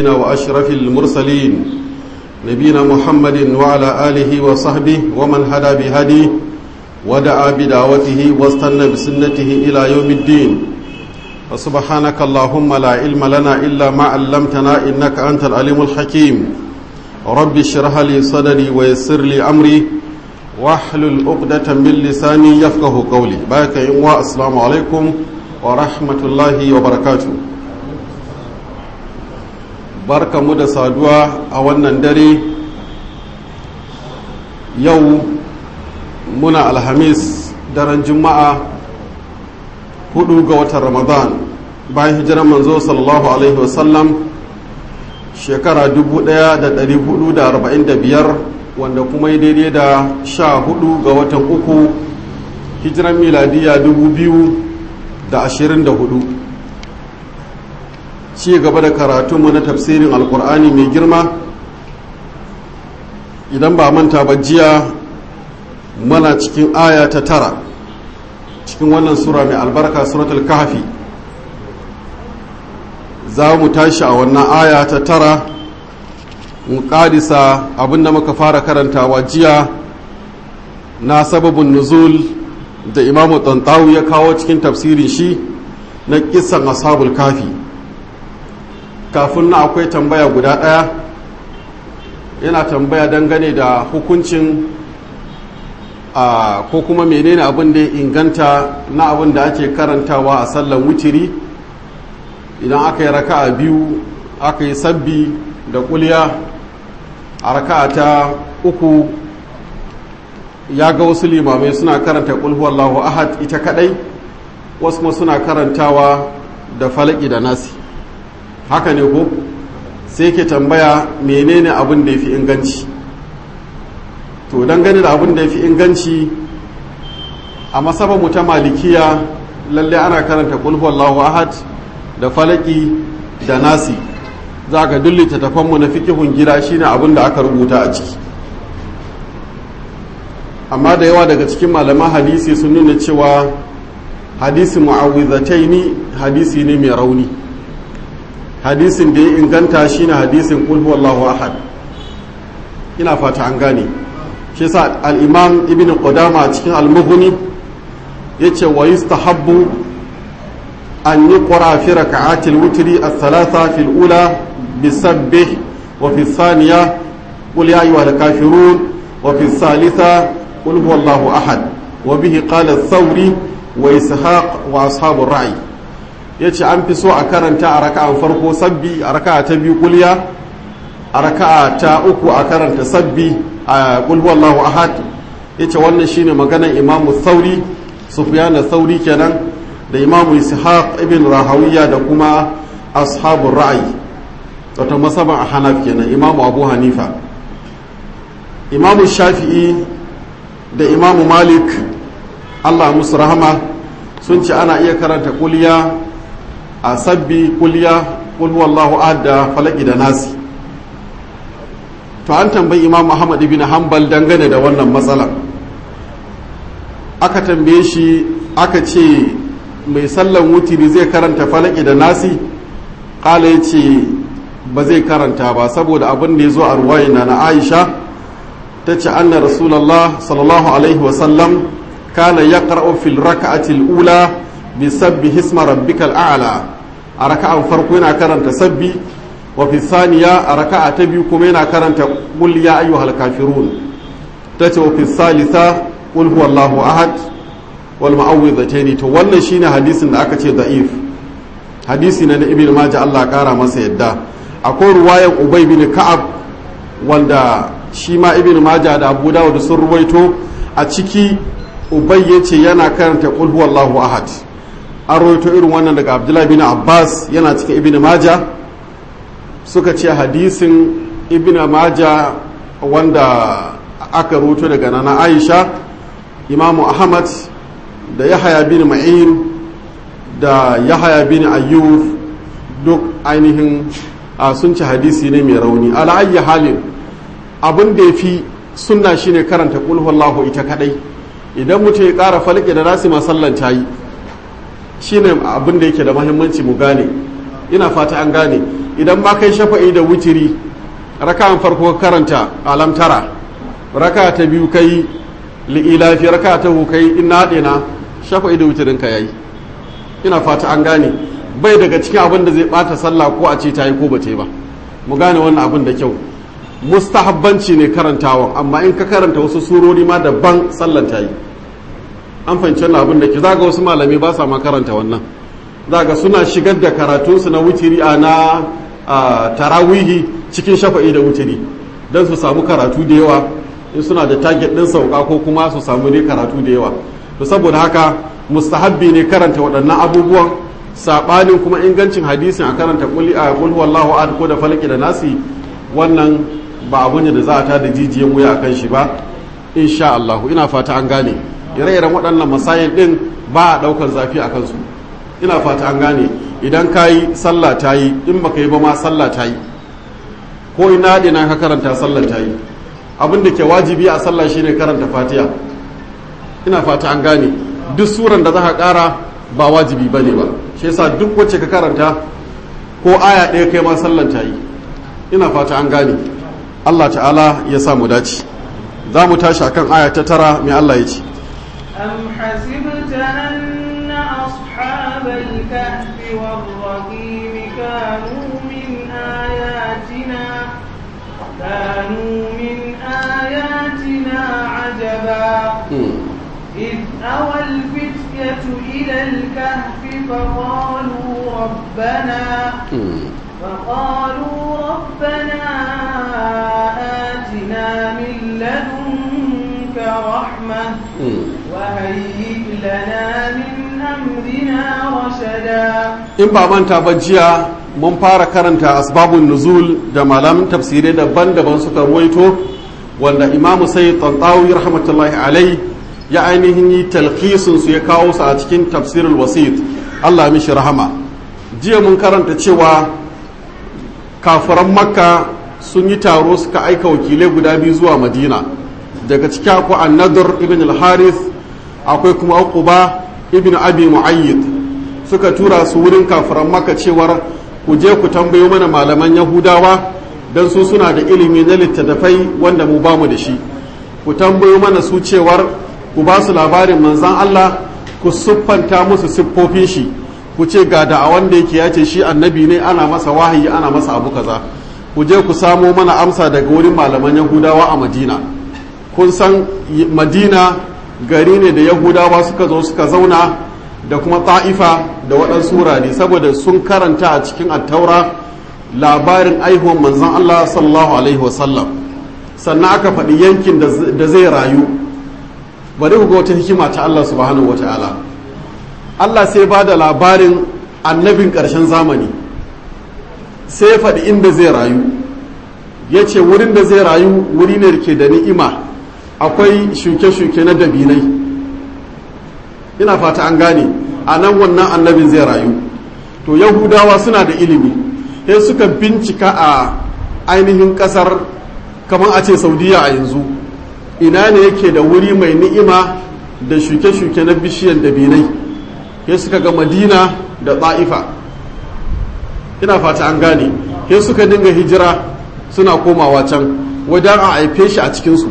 النبيين وأشرف المرسلين نبينا محمد وعلى آله وصحبه ومن هدى بهديه ودعا بدعوته واستنى بسنته إلى يوم الدين وسبحانك اللهم لا علم لنا إلا ما علمتنا إنك أنت العليم الحكيم رب اشرح لي صدري ويسر لي أمري واحلل عقدة من لساني يفقه قولي بارك إنواء السلام عليكم ورحمة الله وبركاته barka mu da saduwa a wannan dare yau muna alhamis daren juma'a hudu ga watan ramadan bayan hijiran manzo sallallahu alaihi wasallam shekara 1445 wanda kuma yi daidai da sha hudu ga watan uku hijiran miladiya 2024 ci gaba da karatunmu na tafsirin alkur'ani mai girma idan ba manta ba jiya mana cikin aya ta tara cikin wannan sura mai albarka suratul kahfi za mu tashi a wannan aya ta tara mu kadisa abinda muka fara karantawa jiya na sababin nuzul da imamu tantawu ya kawo cikin tafsirin shi na kisan ashabul kafi kafin na akwai tambaya guda ɗaya yana tambaya dangane da hukuncin a ko kuma menene abin da ya inganta na abin da ake karantawa a sallan wutiri idan aka yi raka'a biyu aka yi sabbi da kulya a raka'a ta uku ya ga wasu limamai suna karanta kulhuwallahu ahad ita kadai wasu kuma suna karantawa da falaki da nasi haka ne ko sai ke tambaya menene abin da ya fi inganci to dangane da abin da ya fi inganci a masabar mu ta malikiya lalle ana karanta kulhuwallahu ahad da falaki da nasi za ka dullita tafanmu na fikihun gida shine abin da aka rubuta a ciki amma da yawa daga cikin malaman hadisi sun nuna cewa hadisi mu'awwizataini hadisi ne mai rauni hadisin da ya inganta shine hadisin qul huwallahu ahad ina fata an gane shi yasa al-imam ibn qudama cikin al-mughni yace wa yustahabbu an yuqra fi rak'ati al-witri ath-thalatha fi al-ula bisabbih wa fi ath-thaniya qul ya ayyuhal kafirun wa fi ath-thalitha qul huwallahu ahad wa bihi qala ath-thawri wa ishaq wa ashabu ar-ra'i ya ce an fi so a karanta a raka'an farko sabbi a raka'a ta biyu kulya a raka'a ta uku a karanta sabbi a kulhuwallahu ahad ya ce wannan shine maganan imamu sauri sufiyana sauri kenan da imamu ishaq ibn rahawiya da kuma ashabun ra'ayi wata masaban a hanaf kenan imamu abu hanifa imamu shafi'i da imamu malik allah musu rahama sun ce ana iya karanta kulya a sabbi kulya kulwallahu da falaki da nasi to an tambayi imam muhammad ibn hanbal dangane da wannan matsala aka tambaye shi aka ce mai sallan wutiri zai karanta falaki da nasi kala ya ce ba zai karanta ba saboda abin da ya zo a ruwayina na aisha ta ce anna rasulallah sallallahu alaihi wasallam kana ya fil raka'atil ula bi sabbi hisma rabbikal a'la a raka'an farko yana karanta sabbi wa fi saniya a raka'a ta biyu kuma yana karanta qul ya ayyuhal kafirun tace wa fi salisa qul huwallahu ahad wal mu'awwidhatayn to wannan shine hadisin da aka ce da'if hadisi na da ibnu majah Allah kara masa yadda akwai ruwayan ubay bin ka'ab wanda shi ma ibnu majah da abu dawud sun ruwaito a ciki ubay yace yana karanta qul huwallahu ahad an rawaito irin wannan daga abdullahi bin abbas yana cikin ibn maja suka ce hadisin ibn maja wanda aka rawaito daga nana aisha imamu ahmad da yahaya bin ma'in da yahaya bin ayyuf duk ainihin sun ci hadisi ne mai rauni ala ayyi halin abin da ya fi sunna shine karanta kulhuwallahu ita kadai idan mutum ya kara falke da nasi masallan ta yi shine abin da yake da mahimmanci mu gane ina fata an gane idan ba kai shafa'i da wutiri raka'an farko karanta alam tara raka ta biyu kai li'ilafi raka ta hu kai ina dina shafa'i da wutirin ka yayi ina fata an gane bai daga cikin abin da zai bata sallah ko a ce ta yi ko ba ta yi ba mu gane wannan abin da kyau mustahabbanci ne karantawan amma in ka karanta wasu surori ma daban sallan ta yi an fahimci wannan abin da ke zaga wasu malami ba sa ma karanta wannan zaga suna shigar da karatunsu na wutiri a na tarawihi cikin shafa'i da wutiri don su samu karatu da yawa in suna da target ɗin sauka ko kuma su samu ne karatu da yawa to saboda haka mustahabbi ne karanta waɗannan abubuwan saɓanin kuma ingancin hadisin a karanta kuli a kul wallahu ahad ko da falaki da nasi wannan ba abu ne da za a ta da jijiyan wuya akan shi ba insha Allah ina fata an gane ire-iren waɗannan masayin ɗin ba a ɗaukar zafi a kansu ina fata an gane idan ka yi sallah ta yi in baka yi ba ma sallah ta yi ko ina ɗina ka karanta sallah ta yi abin da ke wajibi a sallah shine karanta fatiha ina fata an gane duk suran da za ka ƙara ba wajibi ba ne ba shi yasa duk wacce ka karanta ko aya ɗaya kai ma sallan ta yi ina fata an gane Allah ta'ala ya sa mu dace za mu tashi akan aya ta tara mai Allah ya ce أم حسبت أن أصحاب الكهف والرقيم كانوا من آياتنا كانوا من آياتنا عجبا إذ أوى الفتية إلى الكهف فقالوا ربنا فقالوا ربنا آتنا من لدنك رحمة وهيئ لنا من أمرنا رشدا in ba manta ba jiya mun fara karanta asbabun nuzul da malamin tafsirai daban-daban suka ruwaito wanda imamu sai tantawi rahmatullahi alai ya ainihin yi talqisin su ya kawo su a cikin tafsirul wasit Allah mishi rahama jiya mun karanta cewa kafiran makka sun yi taro suka aika wakilai guda biyu zuwa madina daga ciki akwai annadur ibn al-harith akwai kuma uquba ibn abi muayyid suka tura su wurin kafiran makka cewar ku je ku tambayo mana malaman yahudawa don su suna da ilimi na littattafai wanda mu bamu da shi ku tambayo mana su cewar ku ba su labarin manzan Allah ku siffanta musu siffofin shi ku ce ga da a wanda yake ya ce shi annabi ne ana masa wahayi ana masa abu kaza ku je ku samo mana amsa daga wurin malaman yahudawa a madina kun san madina gari ne da yahudawa suka zo suka zauna da kuma ta'ifa da waɗansu wurare saboda sun karanta a cikin attaura labarin aihuwan manzan Allah sallallahu alaihi wasallam sannan aka faɗi yankin da zai rayu bari ku ga wata hikima ta Allah subhanahu wata'ala Allah sai ba da labarin annabin ƙarshen zamani sai ya faɗi inda zai rayu ya ce wurin da zai rayu wuri ne da ke da ni'ima akwai shuke-shuke na dabinai ina fata an gane a nan wannan annabin zai rayu to yahudawa suna da ilimi sai suka bincika a ainihin kasar kamar a ce saudiya a yanzu ina ne yake da wuri mai ni'ima da shuke-shuke na bishiyan dabinai sai suka ga madina da ta'ifa ina fata an gane sai suka dinga hijira suna komawa can wajen a haife shi a cikinsu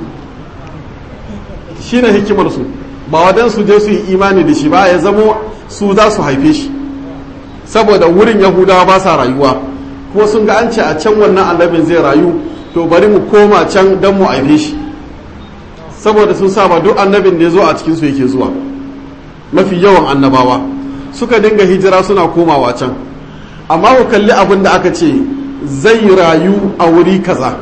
shi ne hikimarsu ba wadan su je su yi imani da shi ba ya zamo su za su haife shi saboda wurin yahudawa ba sa rayuwa kuma sun ga an ce a can wannan annabin zai rayu to bari mu koma can don mu haife shi saboda sun saba duk annabin da ya zo a cikinsu yake zuwa mafi yawan annabawa suka dinga hijira suna komawa can amma ku kalli abin da aka ce zai rayu a wuri kaza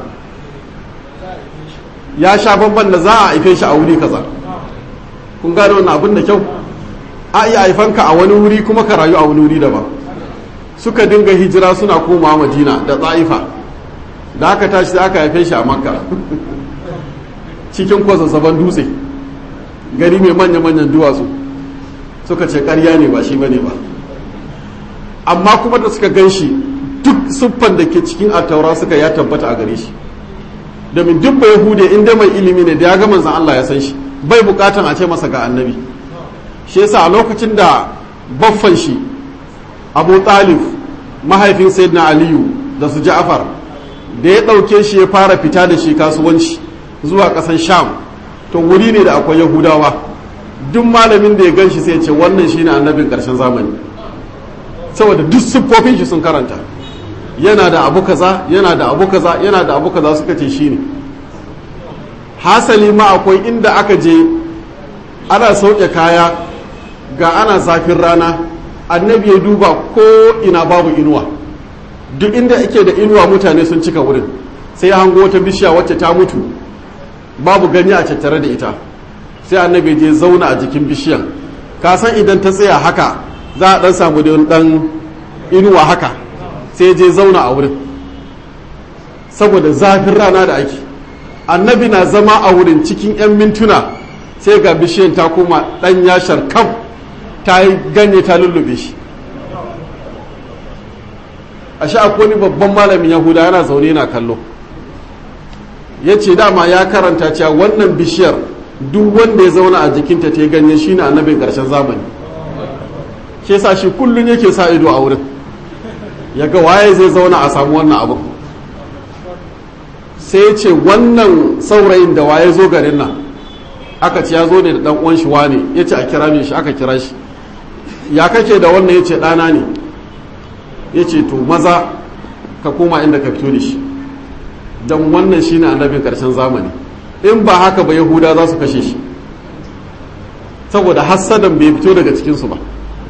ya sha bamban da za a haife shi a wuri kaza kun gane wannan abin da kyau a iya haifanka a wani wuri kuma ka rayu a wani wuri daban suka dinga hijira suna komawa madina da tsa'ifa da aka tashi sai aka haife shi a makka cikin kwazazzaban dutse gari mai manya-manyan duwatsu suka ce karya ne ba shi bane ba amma kuma da suka gan shi duk siffan da ke cikin attaura suka ya tabbata a gare shi domin duk bai hude inda mai ilimi ne da ya ga manzan Allah ya san shi bai bukatan a ce masa ga annabi shi yasa a lokacin da baffan shi abu talib mahaifin sayyidina aliyu da su ja'far da ya ɗauke shi ya fara fita da shi kasuwanci zuwa ƙasan sham to wuri ne da akwai yahudawa duk malamin da ya gan shi sai ce wannan shine annabin ƙarshen zamani saboda duk siffofin shi sun karanta yana da abu kaza yana da abu kaza yana da abu kaza suka ce shine hasali ma akwai inda aka je ana sauke kaya ga ana zafin rana annabi ya duba ko ina babu inuwa duk inda ake da inuwa mutane sun cika wurin sai ya hango wata bishiya wacce ta mutu babu ganye a tattare da ita sai annabi je zauna a jikin bishiyan ka san idan ta tsaya haka za a dan samu da dan inuwa haka sai je zauna a wurin saboda zafin rana da ake annabi na zama a wurin cikin 'yan mintuna sai ga bishiyan ta koma dan yashar kam ta yi ganye ta lullube shi a sha akwai babban malamin yahuda yana zaune na kallo ya ce dama ya karanta cewa wannan bishiyar duk wanda ya zauna a jikinta ta ganye shine annabin ƙarshen zamani ke sa shi kullum yake sa ido a wurin ya ga waye zai zauna a samu wannan abu sai ce wannan saurayin da waye zo garin nan aka ce ya zo ne da dan uwan shi wane ya ce a kira min shi aka kira shi ya kake da wannan ya ce ɗana ne ya ce to maza ka koma inda ka fito da shi don wannan shi ne annabin ƙarshen zamani in ba haka ba yahuda za su kashe shi saboda hassadan bai fito daga cikinsu ba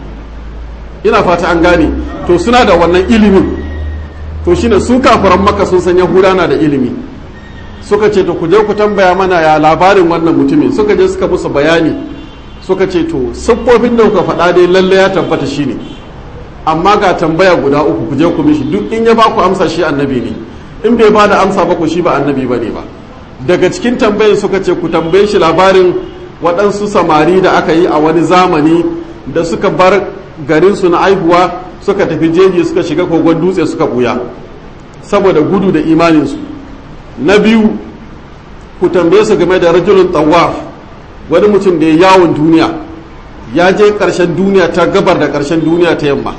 ina fata an gane to suna da wannan ilimin to shine su kafiran maka sun san yahuda na da ilimi suka ce to ku je ku tambaya mana ya labarin wannan mutumin suka je suka musu bayani suka ce to siffofin da kuka faɗa dai lalle ya tabbata shine amma ga tambaya guda uku ku je ku mishi duk in ya ba ku amsa shi annabi ne in bai ba da amsa ba ku shi ba annabi ba ne ba daga cikin tambayin suka ce ku tambaye shi labarin waɗansu samari da aka yi a wani zamani da suka bar garinsu na aihuwa suka tafi jeji suka shiga kogon dutse suka buya saboda gudu da imaninsu na biyu ku tambaye su game da rajulun tawaf wani mutum da ya yawon duniya ya je ƙarshen duniya ta gabar da ƙarshen duniya ta yamma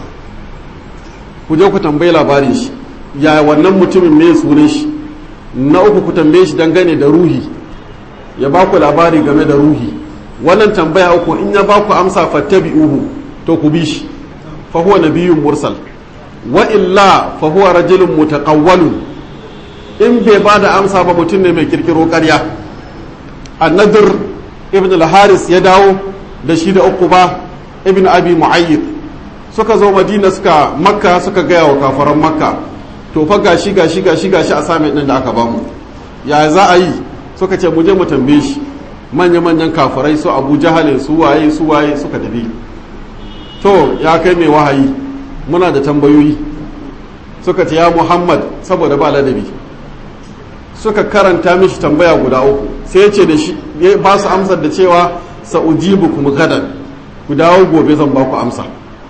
ku je ku tambayi labarin shi ya wannan mutumin mai sunan shi na uku ku tambaye shi dangane da ruhi ya ba ku labari game da ruhi wannan tambaya uku in ya ba ku amsa fattabi'uhu to ku bi shi fa huwa nabiyyun mursal wa illa fa huwa rajulun mutaqawwalun in bai ba da amsa ba mutum ne mai kirkiro ƙarya annadir ibn al-haris ya dawo da shi da uku ba ibn abi mu'ayyid suka zo madina suka makka suka gaya wa kafaran makka to fa gashi gashi gashi gashi a sami din da aka bamu ya za a yi suka ce mu je mu tambaye shi manya manyan kafirai su abu jahalin su waye su waye suka tafi to ya kai mai wahayi muna da tambayoyi suka ce ya muhammad saboda ba ladabi suka karanta mishi tambaya guda uku sai ya ce da shi ya ba su amsar da cewa sa'ujibu kuma gadan ku dawo gobe zan ba ku amsa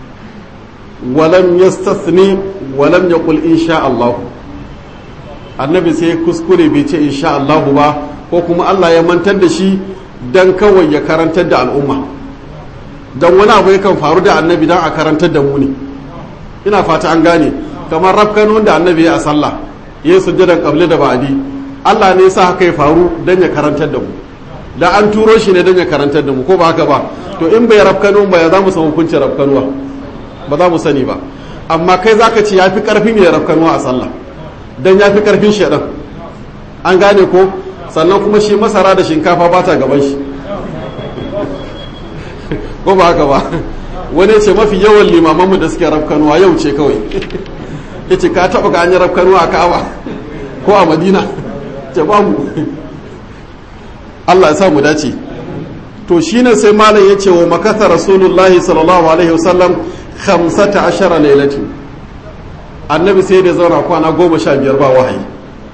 walam yastathni walam yaqul insha Allah annabi sai kuskure bai ce insha Allah ba ko kuma Allah ya mantar da shi dan kawai ya karantar da al'umma dan wani abu yakan faru da annabi dan a karantar da mu ne ina fata an gane kamar rafkanon da annabi ya a sallah yayin sujjadan qabli da ba'di Allah ne sa haka ya faru dan ya karantar da mu da an turo shi ne dan ya karantar da mu ko ba haka ba to in bai rafkano ba ya za mu san hukuncin rafkanuwa ba za mu sani ba amma kai zaka ce yafi karfin ya rafkanuwa a sallah dan yafi karfin shedan an gane ko sannan kuma shi masara da shinkafa ba ta gaban shi ko ba haka ba wani ce mafi yawan limamanmu da suke rafkanuwa yau ce kawai ya ce ka taɓa ga an yi rafkanuwa a ka'aba ko a madina ce babu allah ya sa mu dace to shine sai malam ya ce wa makasa rasulullahi sallallahu alaihi wasallam khamsata ashara lailatu annabi sai da zauna kwana goma sha biyar ba wahayi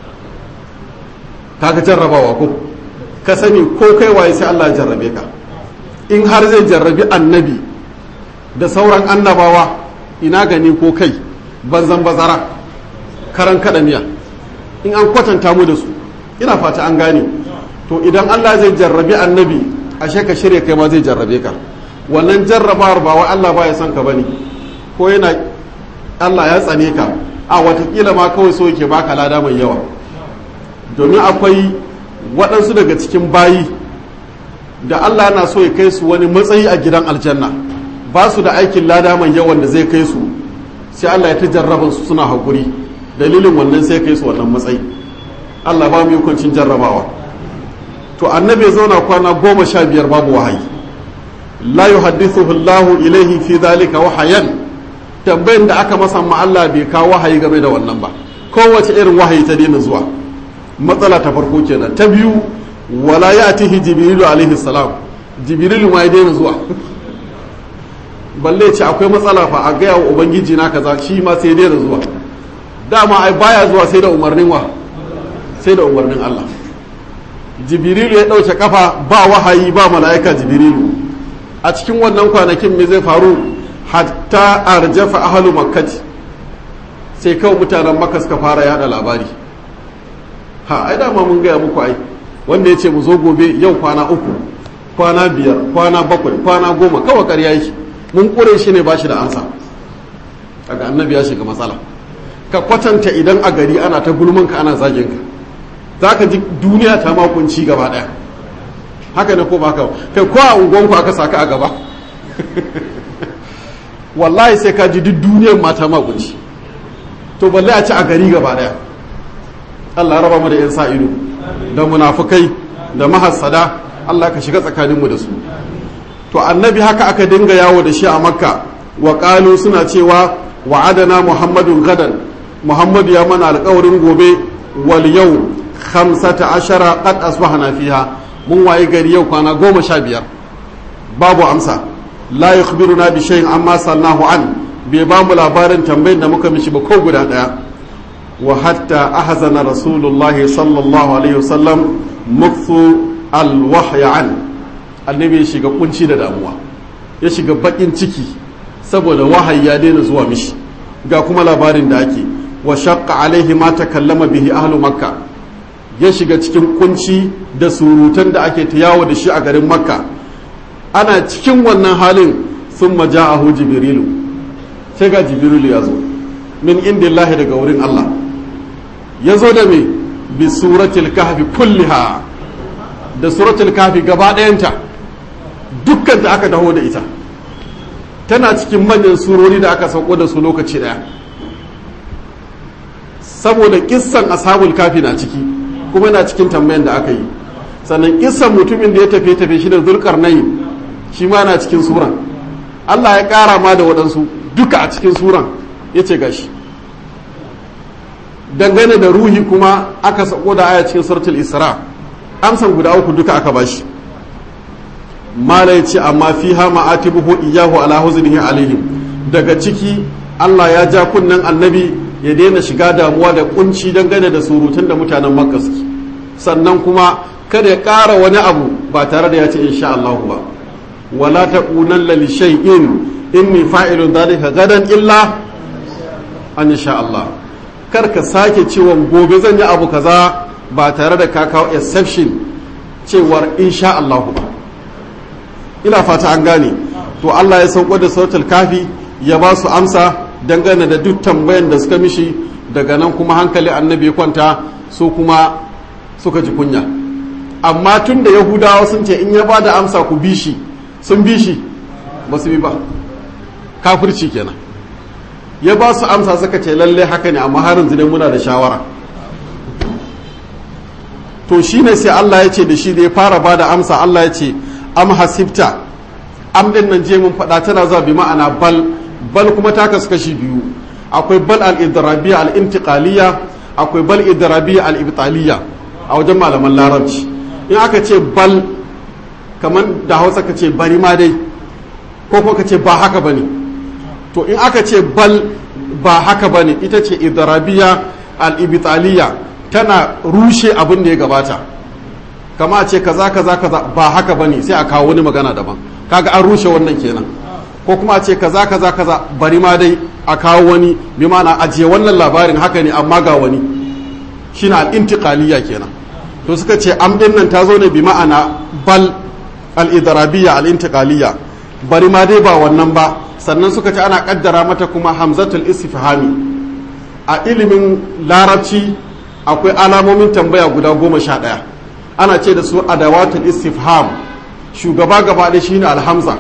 kaga jarrabawa ko ka sani ko kai waye sai Allah ya jarrabe ka in har zai jarrabi annabi da sauran annabawa ina gani ko kai banzan bazara karan kada miya in an kwatanta mu da su ina fata an gane to idan Allah zai jarrabi annabi ashe ka shirya kai ma zai jarrabe ka wannan jarrabawar ba wai Allah ba ya san ka bane ko yana Allah ya tsane ka a watakila ma kawai so yake baka lada mai yawa domin akwai waɗansu daga cikin bayi da Allah yana so ya kai su wani matsayi a gidan aljanna ba su da aikin lada mai yawan da zai kai su sai Allah ya ta jarraban su suna haƙuri dalilin wannan sai kai su wannan matsayi Allah ba mu hukuncin jarrabawa to annabi ya zauna kwana goma sha biyar babu wahayi la yuhaddithuhu Allah ilaihi fi dhalika wahayan tambayin da aka masa ma Allah bai kawo wahayi game da wannan ba kowace irin wahayi ta daina zuwa matsala ta farko kenan ta biyu wala ya'tihi jibrilu alaihi salam jibrilu ma ya daina zuwa balle ce akwai matsala fa a gaya wa ubangiji na kaza shi ma sai daina zuwa dama ai baya zuwa sai da umarnin wa sai da umarnin Allah jibrilu ya ɗauke kafa ba wahayi ba mala'ika jibrilu a cikin wannan kwanakin me zai faru hatta arjafa ahlu makkati sai kawai mutanen makka suka fara yada labari ha ai dama mun gaya muku ai wanda ya ce mu zo gobe yau kwana uku kwana biyar kwana bakwai kwana goma kawai ƙarya yake mun ƙure shi ne ba shi da ansa daga annabi ya shiga matsala ka kwatanta idan a gari ana ta gulmanka ana zagin ka za ka ji duniya ta makunci gaba ɗaya haka ne ko ba ka kai ko a unguwanku aka saka a gaba wallahi sai ka ji duk duniyar mata makunci to balle a ci a gari gaba ɗaya Allah raba mu da yan sa ido da munafukai da mahassada Allah ka shiga tsakaninmu da su to annabi haka aka dinga yawo da shi a makka wa qalu suna cewa wa'adana muhammadun gadan muhammadu ya mana alƙawarin gobe wal yau khamsata ashara qad asbahna fiha mun waye gari yau kwana goma sha biyar babu amsa la yukhbiruna bi shay'in amma sallahu an bai ba mu labarin tambayin da muka mishi ba ko guda daya wa hatta ahzana rasulullah sallallahu alaihi wasallam mukthu alwahya an annabi ya shiga kunci da damuwa ya shiga bakin ciki saboda wahayi ya daina zuwa mishi ga kuma labarin da ake wa shaqqa alaihi ma takallama bihi ahlu makka ya shiga cikin kunci da surutan da ake ta yawo da shi a garin makka ana cikin wannan halin sun maja'ahu jibrilu sai ga jibrilu ya zo min indillahi daga wurin Allah ya zo da me bi suratul kahfi kulliha da suratul kahfi gaba ɗayanta dukkan da aka taho da ita tana cikin manyan surori da aka sauko da su lokaci ɗaya saboda kissan ashabul kafi na ciki kuma yana cikin tambayan da aka yi sannan kissan mutumin da ya tafi tafi shi da zulkarnain shi ma na cikin suran Allah ya ƙara ma da waɗansu duka a cikin suran ya ce gashi dangane da ruhi kuma aka sako da aya cikin suratul isra amsan guda uku duka aka bashi mala ya ce amma fi ha ma'atibuhu iyahu ala huznihi alaihim daga ciki Allah ya ja kunnen annabi ya daina shiga damuwa da kunci dangane da surutun da mutanen makka suke sannan kuma kada ya ƙara wani abu ba tare da ya ce insha Allah ba wala taqulanna li shay'in inni fa'ilun dhalika gadan illa an insha Allah kar ka sake cewa gobe zan yi abu kaza ba tare da ka kawo exception cewar insha Allah ba ina fata an gane to Allah ya sauko da sautul kafi ya ba su amsa dangane da duk tambayan da suka mishi daga nan kuma hankali annabi ya kwanta su kuma suka ji kunya amma tun da yahudawa sun ce in ya ba da amsa ku bi shi sun bi shi ba su bi ba kafirci kenan ya ba su amsa suka ce lalle haka ne amma harin zine muna da shawara to shi ne sai Allah ya ce da shi da ya fara ba da amsa Allah ya ce am hasibta am din nan je mun faɗa tana zuwa bi ma'ana bal bal kuma ta kasu kashi biyu akwai bal al-idrabiyya al-intiqaliyya akwai bal idrabiyya al-ibtaliyya a wajen malaman larabci in aka ce bal kamar da hausa ka ce bari ma dai ko ko ka ce ba haka bane to in aka ce bal ba haka bane ita ce idrabiyya al-ibtaliyya tana rushe abin da ya gabata kama a ce kaza kaza kaza ba haka bane sai a kawo wani magana daban kaga an rushe wannan kenan ko kuma a ce kaza kaza kaza bari ma dai a kawo wani bi ma'ana ajiye wannan labarin haka ne amma ga wani shine al-intiqaliyya kenan to suka ce am din nan ta zo ne bi ma'ana bal al-idrabiyya al-intiqaliyya bari ma dai ba wannan ba sannan suka ce ana kaddara mata kuma hamzatul istifhami a ilimin larabci akwai alamomin tambaya guda goma sha ɗaya ana ce da su adawatul istifham shugaba gaba ɗaya shine alhamza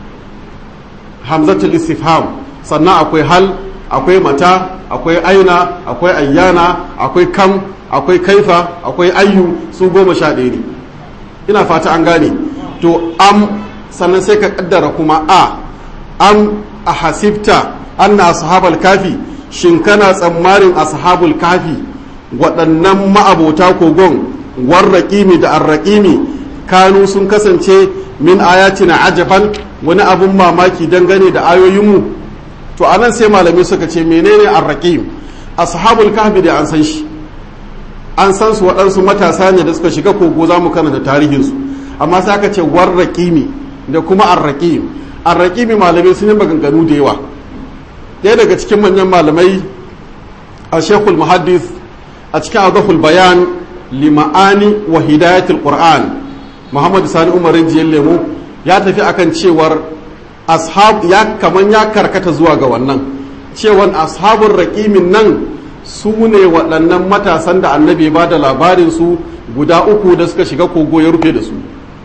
hamzatul istifham sannan akwai hal akwai mata akwai aina akwai ayyana akwai kam akwai kaifa akwai ayyu su goma sha ɗaya ne ina fata an gane to am sannan sai ka kaddara kuma a am a hasibta anna ashabal kafi shin kana tsammanin ashabul kafi waɗannan ma'abota kogon warraƙimi da arraƙimi kanu sun kasance min ayatina ajaban wani abun mamaki dangane da ayoyinmu to anan sai malamai suka ce menene arraƙim ashabul kahfi da an san shi an san su waɗansu matasa ne da suka shiga kogo za mu karanta tarihinsu amma sai aka ce warraƙimi da kuma arraƙim arraƙimi malamai sun yi maganganu da yawa ɗaya daga cikin manyan malamai a shekul muhaddis a cikin azaful bayan lima'ani wa hidayatul qur'an muhammadu sani umarin jiyar lemo ya tafi akan cewar ashab ya kaman ya karkata zuwa ga wannan cewan ashabun raƙimin nan su ne waɗannan matasan da annabi ba da labarin su guda uku da suka shiga kogo ya rufe da su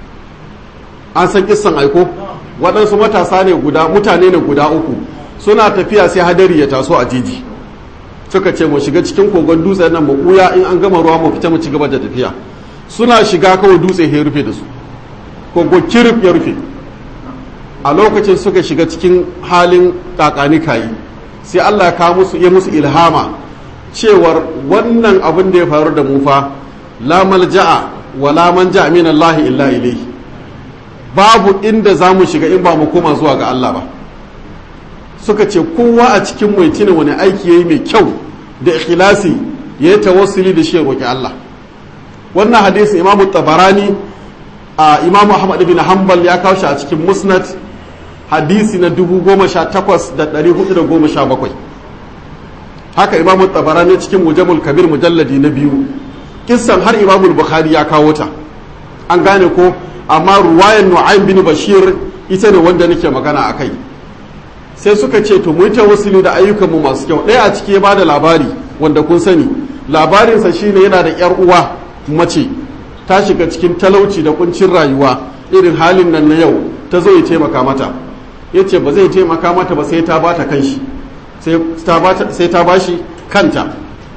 an san kissan aiko waɗansu matasa ne guda mutane ne guda uku suna tafiya sai hadari ya taso a jiji suka ce mu shiga cikin kogon dutse nan mu ɓuya in an gama ruwa mu fita mu ci gaba da tafiya suna shiga kawai dutse ya rufe da su kogo kirif ya rufe a lokacin suka shiga cikin halin kakani kayi sai Allah ya kawo musu ya musu ilhama cewar wannan abin da ya faru da mu fa la malja'a wa la manja min Allah illa ilayhi babu inda za mu shiga in ba mu koma zuwa ga Allah ba suka ce kowa a cikin mai tuna wani aiki yayi mai kyau da ikhlasi ya yi tawassuli da shi ya roki Allah wannan hadisi imamu tabarani a imamu ahmad bin hanbal ya kawo shi a cikin musnad hadisi na 18417 haka imamu tabarani cikin mujamul kabir mujalladi na biyu kissan har imamu bukhari ya kawo ta an gane ko amma ruwayan nu'aym bin bashir ita ne wanda nake magana a kai sai suka ce to mu yi tawassuli da ayyukanmu masu kyau ɗaya a ciki ya bada labari wanda kun sani labarinsa shine yana da yar uwa mace ta shiga cikin talauci da kuncin rayuwa irin halin nan na yau ta zo ya taimaka mata ya ce ba zai taimaka mata ba sai ta bata kanshi sai ta bashi kanta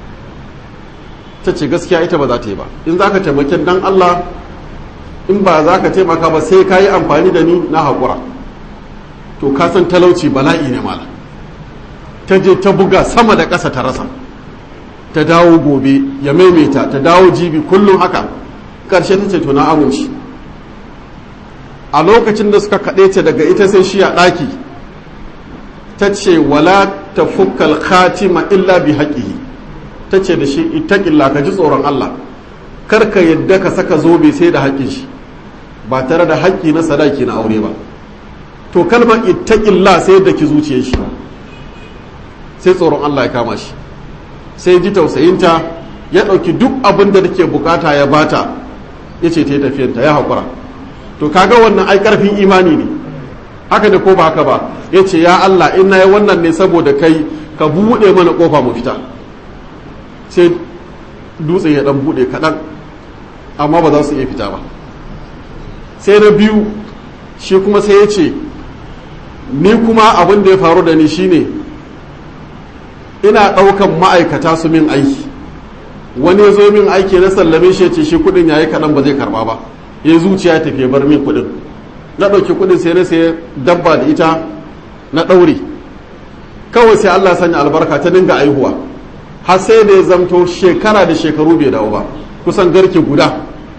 ta ce gaskiya ita ba za ta yi ba in za ka taimaki dan Allah in ba za ka taimaka ba sai ka yi amfani da ni na haƙura to ka san talauci bala'i ne mala ta je ta buga sama da ƙasa ta rasa ta dawo gobe ya maimaita ta dawo jibi kullum haka ƙarshe ta ce to na amince a lokacin da suka kaɗe ta daga ita sai shi a ɗaki ta ce wala ta fukkal khatima illa bi haƙihi ta ce da shi itaƙilla ka ji tsoron Allah kar ka yadda ka saka zobe sai da haƙƙin shi ba tare da haƙƙi na sadaki na aure ba to kalmar ittaƙilla sai da ki zuciyar shi sai tsoron Allah ya kama shi sai ji tausayinta ya ɗauki duk abin da take bukata ya bata ya ce ta yi tafiyanta ya haƙura to kaga wannan ai ƙarfin imani ne haka da ko ba haka ba ya ce ya Allah in na yi wannan ne saboda kai ka buɗe mana ƙofa mu fita sai dutse ya ɗan buɗe kaɗan amma ba za su iya fita ba sai na biyu shi kuma sai ya ce ni kuma abin da ya faru da ni shine ina ɗaukan ma'aikata su min aiki wani ya zo min aiki na sallame shi ce shi kudin yayi kaɗan ba zai karba ba ya zuciya ya tafi bar min kudin na ɗauki kudin sai na sai dabba da ita na ɗaure kawai sai Allah sanya albarka ta dinga aihuwa har sai da ya zamto shekara da shekaru bai dawo ba kusan garke guda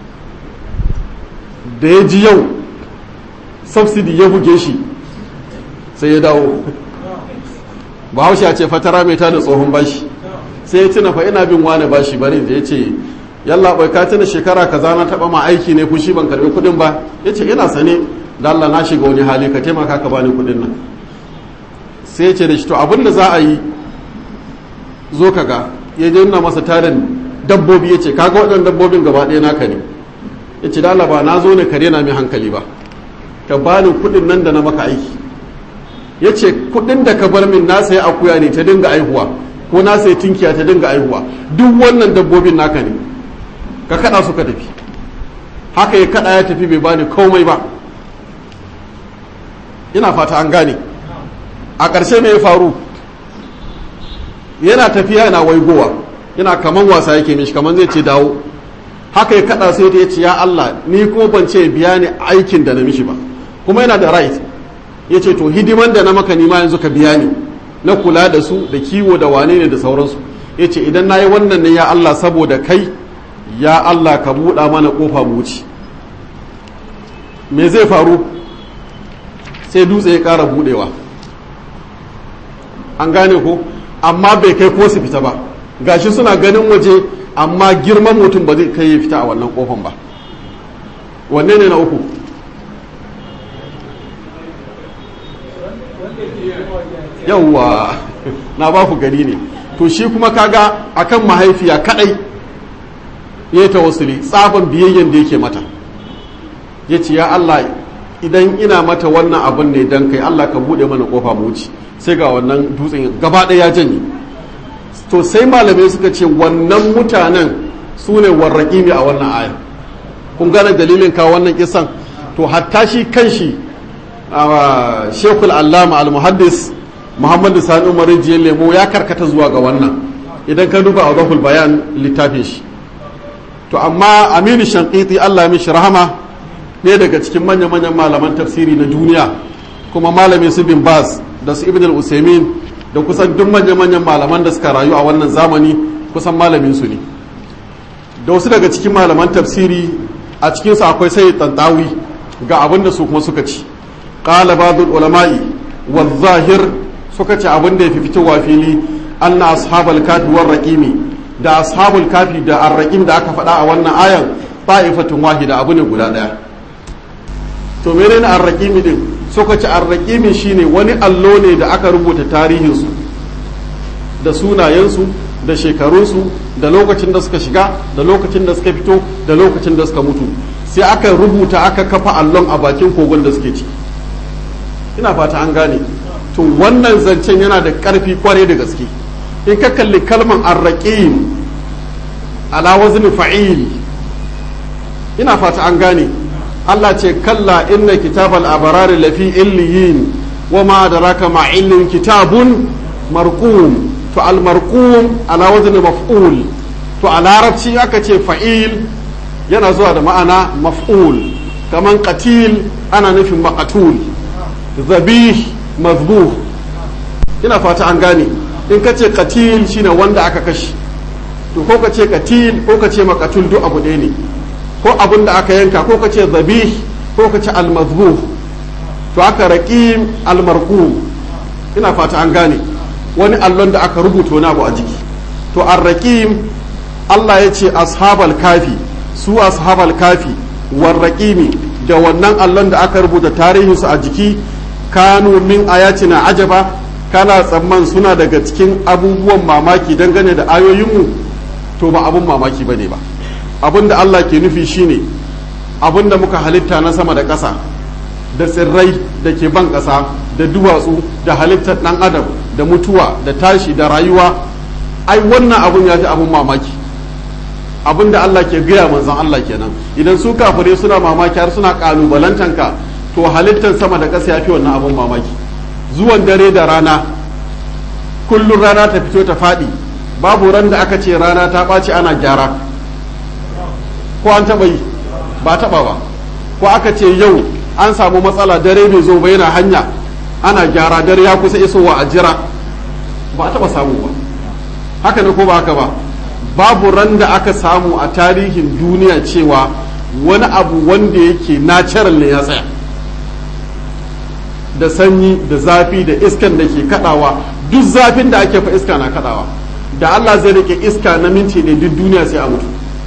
da ya ji yau subsidy ya buge shi sai ya dawo bahaushe ya ce fatara mai tada tsohon bashi sai ya tuna fa ina bin wani bashi bari da ya ce yalla bai ka tuna shekara kaza na taba ma aiki ne fushi ban karbi kudin ba ya ce ina sane da Allah na shiga wani hali ka taimaka ka bani kudin nan sai ya ce da shi to abin da za a yi zo ka ga ya je nuna masa tarin dabbobi ya ce kaga waɗannan dabbobin gaba ɗaya naka ne ya ce da Allah ba na zo ne ka rena mai hankali ba ka bani kudin nan da na maka aiki ya ce kudin da ka bar min na sayi akuya ne ta dinga aihuwa ko na sai tinkiya ta dinga aihuwa duk wannan dabbobin naka ne ka kada su ka tafi haka ya kada ya tafi bai bani komai ba ina fata an gane a ƙarshe mai faru yana tafiya yana waigowa yana kaman wasa yake mishi kaman zai ce dawo haka ya kada sai ya ce ya Allah ni ko ban ce biya ni aikin da na mishi ba kuma yana da right ya ce to hidiman da na maka nima yanzu ka biya ni na kula da su da kiwo da wane ne da sauransu ya ce idan na yi wannan ne ya Allah saboda kai ya Allah ka buɗa mana ƙofa mu wuce me zai faru sai dutse ya ƙara buɗewa an gane ko amma bai kai ko su fita ba gashi suna ganin waje amma girman mutum ba zai kai ya fita a wannan ƙofan ba wanne ne na uku yauwa na ba ku gari ne to shi kuma kaga akan mahaifiya kadai ya ta wasuli tsaban biyayyen da yake mata ya ce ya Allah idan ina mata wannan abin ne don kai Allah ka bude mana kofa mu wuce sai ga wannan dutsen gaba ɗaya ya janye to sai malamai suka ce wannan mutanen su ne warraƙimi a wannan aya kun gane dalilin kawo wannan kisan to hatta shi kan shi shekul allama al-muhaddis muhammadu sani umar rijiyar lemo ya karkata zuwa ga wannan idan ka duba a zahul bayan littafin shi to amma aminu shankiti allah mishi rahama ne daga cikin manya-manyan malaman tafsiri na duniya kuma malamin su bin baz da su ibn al-usaimin da kusan duk manya-manyan malaman da suka rayu a wannan zamani kusan malamin su ne da wasu daga cikin malaman tafsiri a cikinsu akwai sai tantawi ga abin da su kuma suka ci qala ba'dul ulama'i wa zahir suka ce abin da ya fi fitowa fili anna ashabal kafi war raqimi da ashabul kafi da arraqim da aka faɗa a wannan ayan ta'ifatun wahida abu ne guda ɗaya to menene arraqimi din suka ce arraqimi shine wani allo ne da aka rubuta tarihinsu da sunayensu da shekarunsu da lokacin da suka shiga da lokacin da suka fito da lokacin da suka mutu sai aka rubuta aka kafa allon a bakin kogon da suke ciki ina fata an gane to wannan zancen yana da ƙarfi kwarai da gaske in ka kalli kalman arraƙim ala wazni fa'il ina fata an gane Allah ce kalla inna kitabal abarari lafi illiyin wa ma adraka ma illin kitabun marqum to al marqum ala wazni maf'ul to a larabci aka ce fa'il yana zuwa da ma'ana maf'ul kaman qatil ana nufin maqatul zabih mazbuh ina fata an gane in ka ce katil shine wanda aka kashe to ko ka ce katil ko ka ce makatul duk abu ɗaya ne ko abin da aka yanka ko ka ce zabih ko ka ce almazbuh to aka raqim almarqum ina fata an gane wani allon da aka rubuta wani abu a jiki to arraqim Allah ya ce ashabal kafi su ashabal kafi warraqimi da wannan allon da aka rubuta tarihinsu a jiki kanu min ayatina ajaba kana tsamman suna daga cikin abubuwan mamaki dangane da ayoyinmu to ba abun mamaki bane ba abin da Allah ke nufi shine abin da muka halitta na sama da ƙasa da tsirrai da ke ban ƙasa da duwatsu da halittar ɗan adam da mutuwa da tashi da rayuwa ai wannan abun ya fi abun mamaki abin da Allah ke gaya manzon Allah kenan idan su kafirai suna mamaki har suna kalubalantanka to halittar sama da ƙasa ya fi wannan abin mamaki zuwan dare da rana kullum rana ta fito ta faɗi babu ran da aka ce rana ta ɓaci ana gyara ko an taɓa yi ba taɓa ba ko aka ce yau an samu matsala dare bai zo ba yana hanya ana gyara dare ya kusa isowa a jira ba taɓa samu ba haka ne ko ba haka ba babu ran da aka samu a tarihin duniya cewa wani abu wanda yake natural ne ya tsaya da sanyi da zafi da iskan da ke kadawa duk zafin da ake fa iska na kadawa da Allah zai rike iska na minti ne duk duniya sai a mutu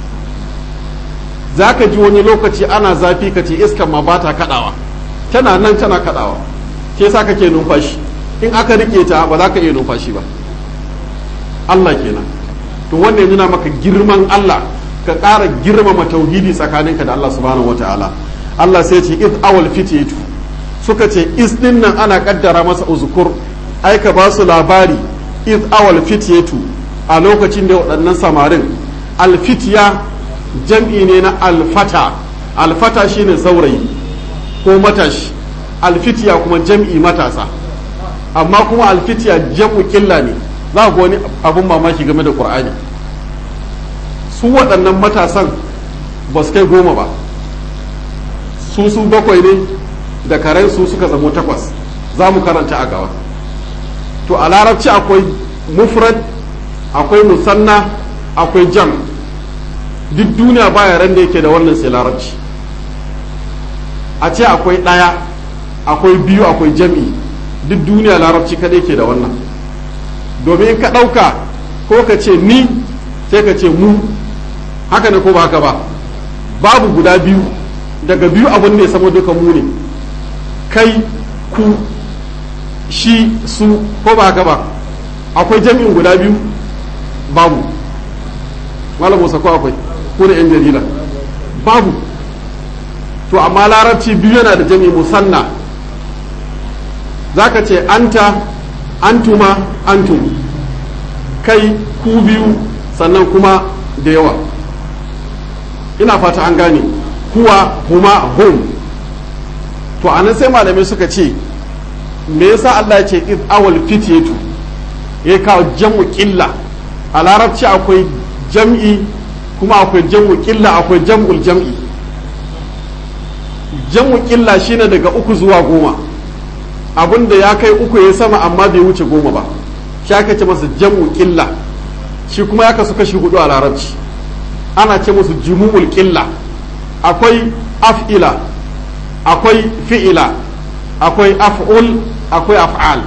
za ka ji wani lokaci ana zafi ka ce iskan ma ba ta kadawa tana nan tana kadawa ke sa kake numfashi in aka rike ta ba za ka iya numfashi ba Allah kenan to wanda ya nuna maka girman Allah ka ƙara girmama tauhidi tsakaninka da Allah subhanahu wataala Allah sai ce id awal fititu suka ce is din nan ana kaddara masa uzukur ai ka ba su labari iz awal fityatu a lokacin da waɗannan samarin alfitiya jam'i ne na alfata alfata shine saurayi ko matashi alfitiya kuma jam'i matasa amma kuma alfitiya jam'u killa ne za ku wani abun mamaki game da ƙur'ani su waɗannan matasan ba su kai goma ba su su bakwai ne da karen su suka zamo takwas za mu karanta a gaba to a larabci akwai mufrad akwai musanna akwai jam duk duniya baya ran da yake da wannan sai larabci a ce akwai ɗaya akwai biyu akwai jam'i duk duniya larabci kadai ke da wannan domin ka ɗauka ko ka ce ni sai ka ce mu haka ne ko ba haka ba babu guda biyu daga biyu abin da ya sama duka mu ne kai ku shi su ko ba haka ba akwai jami'in guda biyu babu malam musa ko akwai ko da yan jarida babu to amma larabci biyu yana da jami'i musanna za ka ce anta antuma antum kai ku biyu sannan kuma da yawa ina fata an gane kuwa huma hum to anan sai malamai suka ce me yasa Allah ya ce id awal fityatu ya kawo jam'u qilla a larabci akwai jam'i kuma akwai jam'u qilla akwai jam'ul jam'i jam'u qilla shine daga uku zuwa goma abinda ya kai uku ya sama amma bai wuce goma ba shi aka ce masa jam'u qilla shi kuma ya kasu kashi hudu a larabci ana ce musu jumu'ul qilla akwai af'ila akwai fi'ila akwai af'ul akwai af'al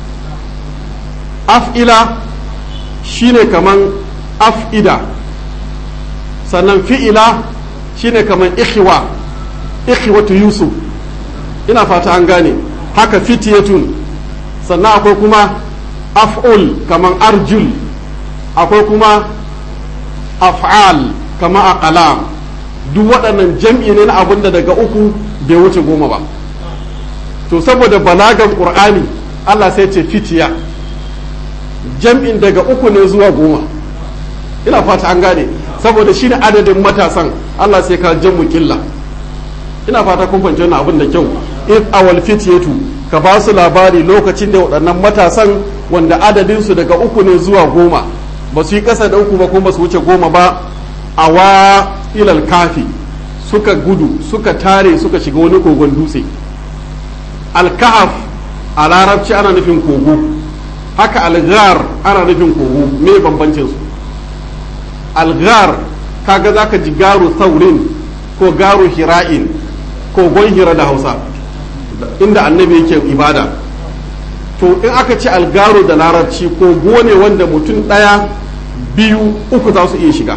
af'ila shine kaman af'ida sannan fi'ila shine kaman ikhwa ikhwatu yusuf ina fata an gane haka fitiyatun sannan akwai kuma af'ul kaman arjul akwai kuma af'al kama aqlam duk waɗannan jam'i ne na abin da daga uku bai wuce goma ba to saboda balagan ƙur'ani Allah sai ce fitiya jam'in daga uku ne zuwa goma ina fata an gane saboda shi ne adadin matasan Allah sai ka jam'u killa ina fata kun fahimci wannan abin da kyau if awal fitiyatu ka ba su labari lokacin da waɗannan matasan wanda adadin su daga uku ne zuwa goma ba su yi ƙasa da uku ba kuma ba su wuce goma ba awa ilal kafi suka gudu suka tare suka shiga wani kogon dutse alkahaf a larabci ana nufin kogo haka algar ana nufin kogo me bambancin su algar kaga zaka ji garu saurin ko garu hira'in kogon hira da hausa inda annabi yake ibada to in aka ce algaru da larabci kogo ne wanda mutum ɗaya biyu uku za su iya shiga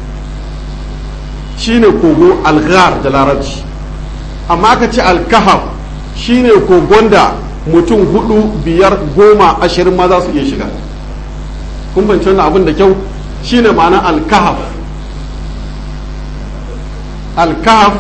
shine kogo algar da larabci amma aka ce alkahaf shine kogon da mutum hudu biyar goma ashirin ma za su iya shiga kun fahimci wannan abin da kyau shine ma'ana alkahaf alkahaf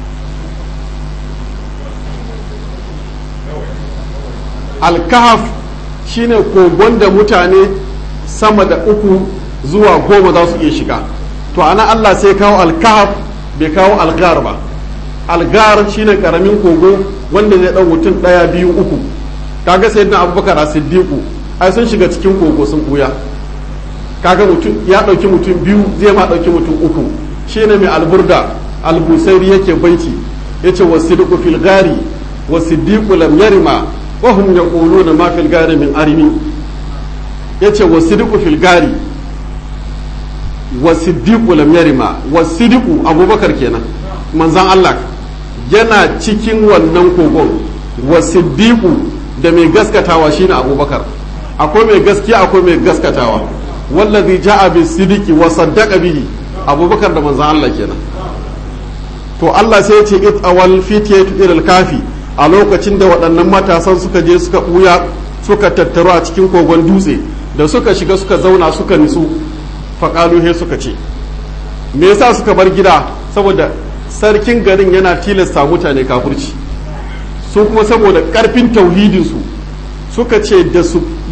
alkahaf shine kogon da mutane sama da uku zuwa goma za su iya shiga to ana Allah sai kawo alkahaf bai kawo algar ba algar shine karamin kogo wanda zai dan mutum daya biyu uku kaga sai na abubakar a siddiqu ai sun shiga cikin kogo sun buya kaga mutum ya dauki mutum biyu zai ma dauki mutum uku shine mai alburda albusairi yake baiti yace wasidqu fil gari wasiddiqu lam yarima wa hum yaquluna ma fil gari min arimi yace wasidqu fil gari wasiddiqu lam yarima wasiddiqu abubakar kenan manzan Allah yana cikin wannan kogon wasiddiqu da mai gaskatawa shine abubakar akwai mai gaskiya akwai mai gaskatawa wallazi ja'a bis sidiki wa saddaqa bihi abubakar da manzan Allah kenan to Allah sai ya ce it awal fitiyatu ilal kafi a lokacin da waɗannan matasan suka je suka ɓuya suka tattaru a cikin kogon dutse da suka shiga suka zauna suka nisu faƙalu he suka ce me yasa suka bar gida saboda sarkin garin yana tilasta mutane kafurci su kuma saboda ƙarfin tauhidinsu suka ce da su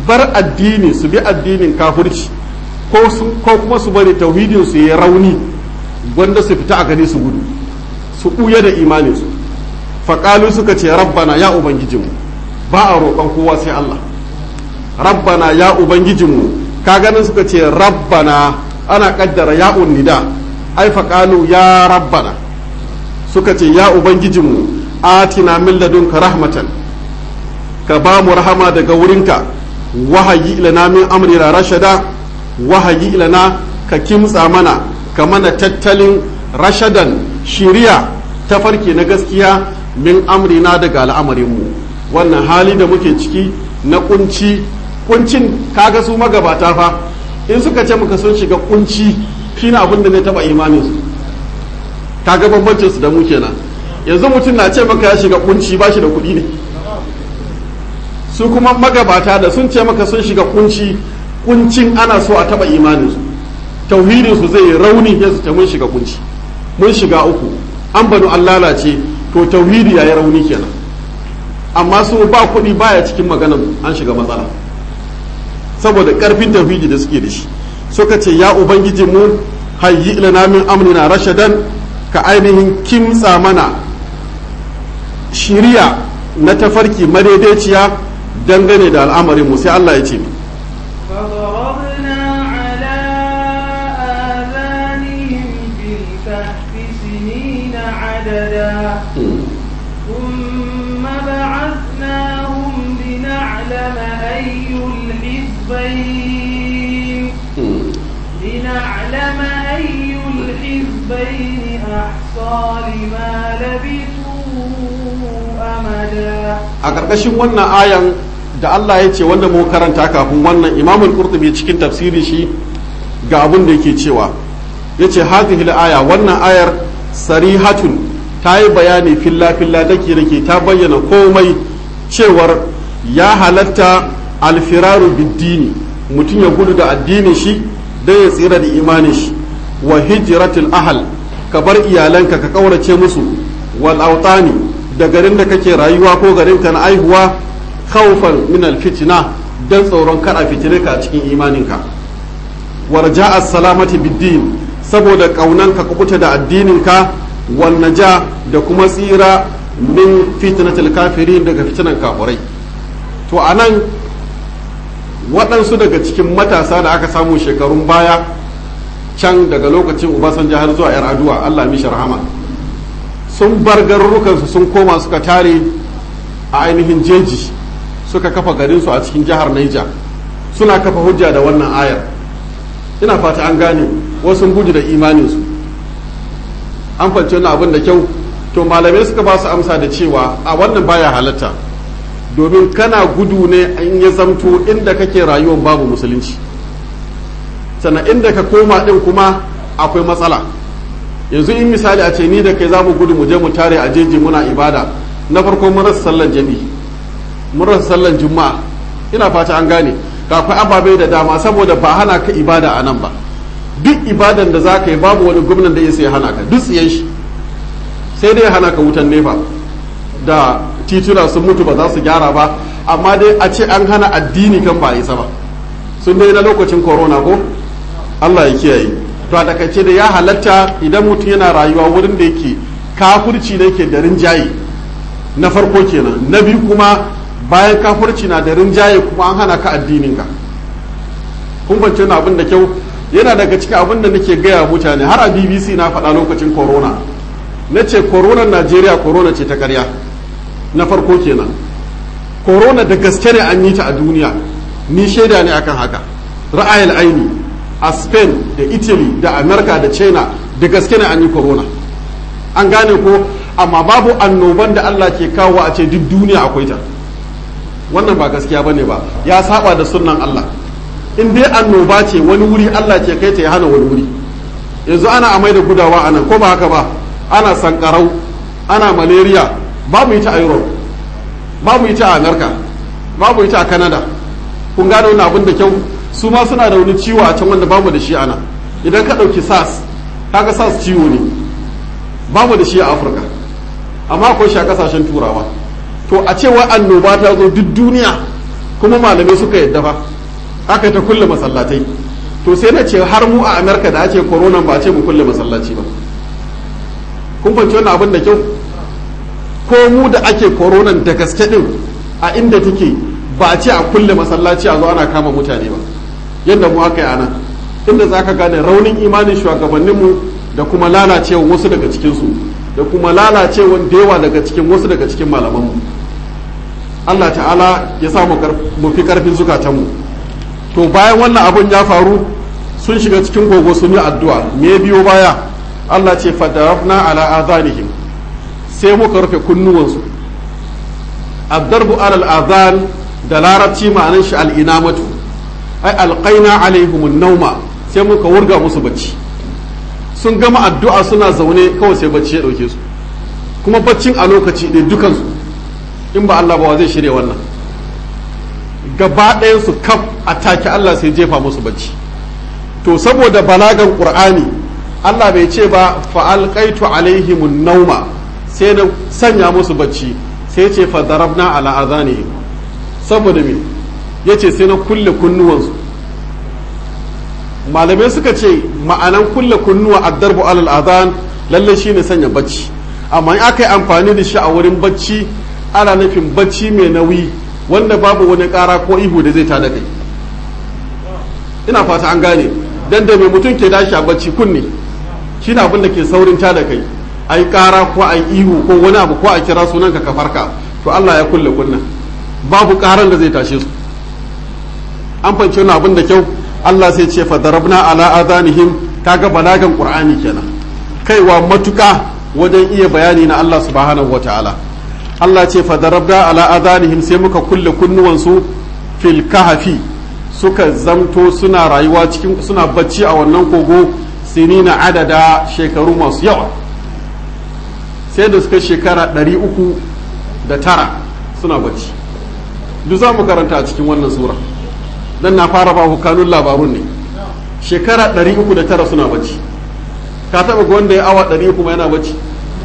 bar addini su bi addinin kafirci ko kuma su bari tauhidin su ya rauni wanda su fita a gani su gudu su ɓuya da imaninsu faƙalu suka ce rabbana ya ubangijinmu ba a roƙon kowa sai Allah rabbana ya ubangijinmu ka ganin suka ce rabbana ana ƙaddara ya nida ai faƙalu ya rabbana suka ce ya ubangijinmu atina min ladunka rahmatan ka ba mu rahama daga wurinka wahayi ilana min amrina rashada wahayi ilana ka kimtsa mana ka mana tattalin rashadan shiriya ta farke na gaskiya min amrina daga al'amarinmu wannan hali da muke ciki na kunci kuncin kaga su magabata fa in suka ce muka sun shiga kunci shine abin da zai taba imaninsu kaga bambancin su da mu kenan yanzu mutum na ce maka ya shiga kunci ba shi da kuɗi ne su kuma magabata da sun ce maka sun shiga kunci kuncin ana so a taba imaninsu tauhidinsu zai rauni ya su mun shiga kunci mun shiga uku an banu an lalace to tauhidi ya yi rauni kenan amma su ba kuɗi baya cikin maganar an shiga matsala saboda ƙarfin tauhidi da suke da shi suka ce ya ubangiji mu hayyi ilana min amrina rashadan ka ainihin kimtsa mana shiriya na tafarki madaidaiciya dangane da al'amarin mu sai Allah ya ce فضربنا على آذانهم في الكهف سنين عددا ثم بعثناهم لنعلم أي الحزبين لنعلم أي الحزبين أحصى لما لبثوا أمدا a ƙarƙashin wannan ayan da Allah ya ce wanda mu karanta kafin wannan imamul qurtubi cikin tafsiri shi ga abin da yake cewa yace hadhihi aya wannan ayar sarihatun ta yi bayani filla filla dake dake ta bayyana komai cewar ya halatta alfiraru biddini mutum ya gudu da addinin shi don ya tsira da imanin shi wa hijratul ahal ka bar iyalanka ka kaurace musu wal autani da garin da kake rayuwa ko garin ka na aihuwa khawfan min al fitna dan tsoron kada fitine ka a cikin imaninka warja as-salamati bid-din saboda kaunan ka kubuta da addininka wan naja da kuma tsira min fitnatil kafirin daga fitinan kafirai to anan waɗansu daga cikin matasa da aka samu shekarun baya can daga lokacin Obasanjo har zuwa yar aduwa Allah mishi rahama sun bar garurukansu sun koma suka tare a ainihin jeji suka kafa garinsu a cikin jihar Niger suna kafa hujja da wannan ayar ina fata an gane wasu gudu da imaninsu an fance wannan abin da kyau to malamai suka ba su amsa da cewa a wannan baya halatta domin kana gudu ne in ya zamto inda kake rayuwar babu musulunci sannan inda ka koma din kuma akwai matsala yanzu in misali a ce ni da kai za mu gudu mu je mu tare a jeji muna ibada na farko mun rasa sallan jami mun rasa sallan juma'a ina fata an gane ga akwai ababe da dama saboda ba hana ka ibada a nan ba duk ibadan da za ka yi babu wani gwamnan da ya sai hana ka duk tsiyan shi sai dai hana ka wutan nefa da tituna sun mutu ba za su gyara ba amma dai a ce an hana addini kan ba isa ba sun dai na lokacin corona ko Allah ya kiyaye to a takaice da ya halatta idan mutum yana rayuwa wurin da yake kafurci da yake da rinjaye na farko kenan na biyu kuma bayan kafurci na da rinjaye kuma an hana ka addininka kun bance na abin da kyau yana daga cikin abin da nake gaya mutane har a bbc na faɗa lokacin corona na ce corona najeriya corona ce ta karya na farko kenan corona da gaske ne an yi ta a duniya ni shaida ne akan haka ra'ayil aini a spain da italy da america da china da gaske ne an yi corona an gane ko amma babu annoban da allah ke kawo a ce duk duniya akwai ta wannan ba gaskiya ba ne ba ya saba da sunan allah in dai annoba ce wani wuri allah ke kai ta ya hana wani wuri yanzu ana amai da gudawa a nan ko ba haka ba ana sankarau ana malaria babu ita a europe babu ita a america babu ita a canada kun gane wani abin da kyau su ma suna da wani ciwo a can wanda babu da shi ana idan ka ɗauki sars kaga sars ciwo ne babu da shi a afirka amma akwai shi a kasashen turawa to a cewa annoba ta zo duk duniya kuma malamai suka yadda fa aka ta kulle masallatai to sai na ce har mu a amerika da ake corona ba ce mu kulle masallaci ba kun fahimci wannan abin da kyau ko mu da ake corona da gaske din a inda take ba a ce a kulle masallaci a zo ana kama mutane ba yadda mu aka yi ana inda za ka gane raunin imanin shugabanninmu da kuma lalacewa wasu daga cikinsu da kuma lalacewa da yawa daga cikin wasu daga cikin malamanmu Allah ta'ala ya sa mu fi karfin zukatanmu to bayan wannan abun ya faru sun shiga cikin gogo sun yi addu'a me biyo baya Allah ce fadarafna ala azanihim sai muka rufe kunnuwansu addarbu alal azan da larabci ma'anan shi al'inamatu ai alqaina alaihim nauma sai muka wurga musu bacci sun gama addu'a suna zaune kawai sai bacci ya dauke su kuma baccin a lokaci ɗaya dukansu in ba Allah ba wa zai shirya wannan gaba ɗayansu kaf a take Allah sai jefa musu bacci to saboda balagan ƙur'ani Allah bai ce ba fa'alƙaitu alaihimun nauma sai na sanya musu bacci sai ce fadarabna ala azanihim saboda me ya ce sai na kulle kunnuwansu malamai suka ce ma'anan kulle kunnuwa addarbu alal azan lalle shine sanya bacci amma in aka yi amfani da shi a wurin bacci ana nufin bacci mai nauyi wanda babu wani ƙara ko ihu da zai tada kai ina fata an gane dan da mai mutum ke dashi a bacci kunne shine abin da ke saurin tada kai a yi ƙara ko a yi ihu ko wani abu ko a kira sunan ka farka to Allah ya kulle kunna babu ƙaran da zai tashe su an fahimci wani abin da kyau Allah sai ce fa darabna ala adanihim kaga balagan qur'ani kenan kaiwa matuka wajen iya bayani na Allah subhanahu wataala Allah ce fa darabna ala adanihim sai muka kulle kunnuwansu fil kahfi suka zamto suna rayuwa cikin suna bacci a wannan kogo sinina adada shekaru masu yawa sai da suka shekara ɗari uku da tara suna bacci duk za mu karanta a cikin wannan sura dan na fara ba kanun labarun ne shekara ɗari uku da tara suna bacci ka taɓa ga wanda ya awa ɗari uku ma yana bacci